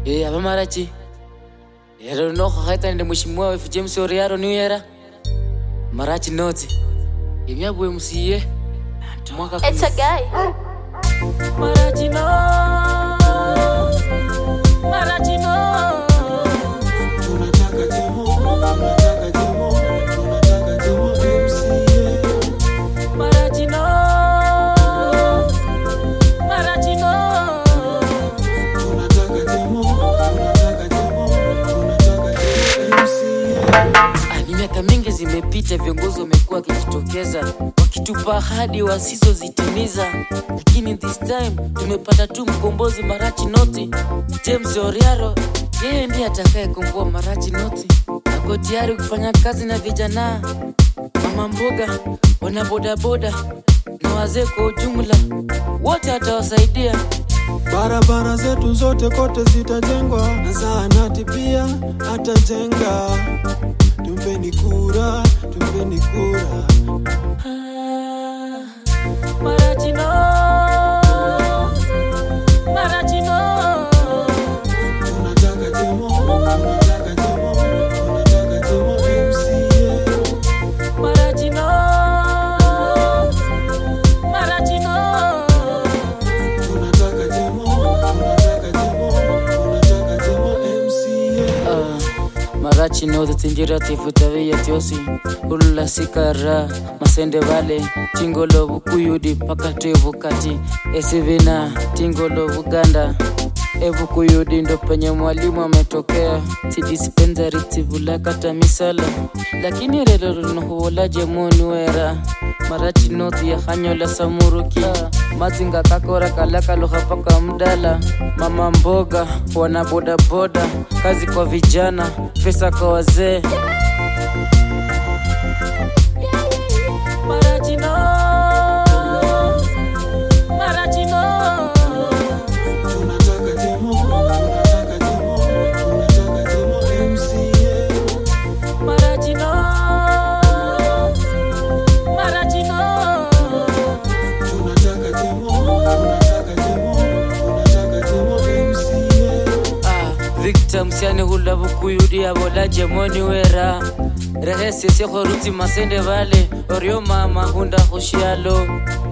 Eh, aba marachi ero nokho khaitsanile mheshimiwa wefu james oriaro niuyera marachi noti emyabwe musiye mwaka It's a guy. marachi no marachi no tunataka demo tunataka demo tunataka demo MCA marachi no marachi no tunataka demo tunataka demo tunataka demo MCA Ah, ni miaka mingi zimepita, viongozi wamekuwa wakijitokeza wakitupa ahadi wasizozitimiza, lakini this time tumepata tu mkombozi Marachi Noti, James Oriaro. Yeye ndiye atakayekomboa Marachi Noti. Ako tayari kufanya kazi na vijana, mama mboga, wana bodaboda na wazee kwa ujumla, wote atawasaidia. barabara zetu zote kote zitajengwa na zahanati pia atajenga tumpeni kura tumpeni kura Ah, Marachi no, Marachi no. tunataka demo tunataka demo tunataka demo MCA Maracino, Maracino. tunataka demo tunataka demo tunataka demo MCA Ah, Maracino zitinjira tifutaviya tyosi ulula sikara masende vale tingolo vukuyudi pakati vukati esivina tingolo vuganda evukuyudi ndo penye mwalimu ametokea tidispensari tivulakata misala lakini lelo linohuwolaje moni wera marachi noti ya hanyola samuruki mazinga kakora kalakaloha paka mdala mama mboga wana bodaboda kazi kwa vijana pesa kwa wazee Marachino, Marachino. tunataka demo tunataka demo tunataka demo MCA Marachino, Marachino. tunataka demo tunataka demo tunataka demo MCA Ah, Victor msiani hula vukuyudi avolaje moni wera rehesiesie khoruti masende vale orio mama hunda khushialo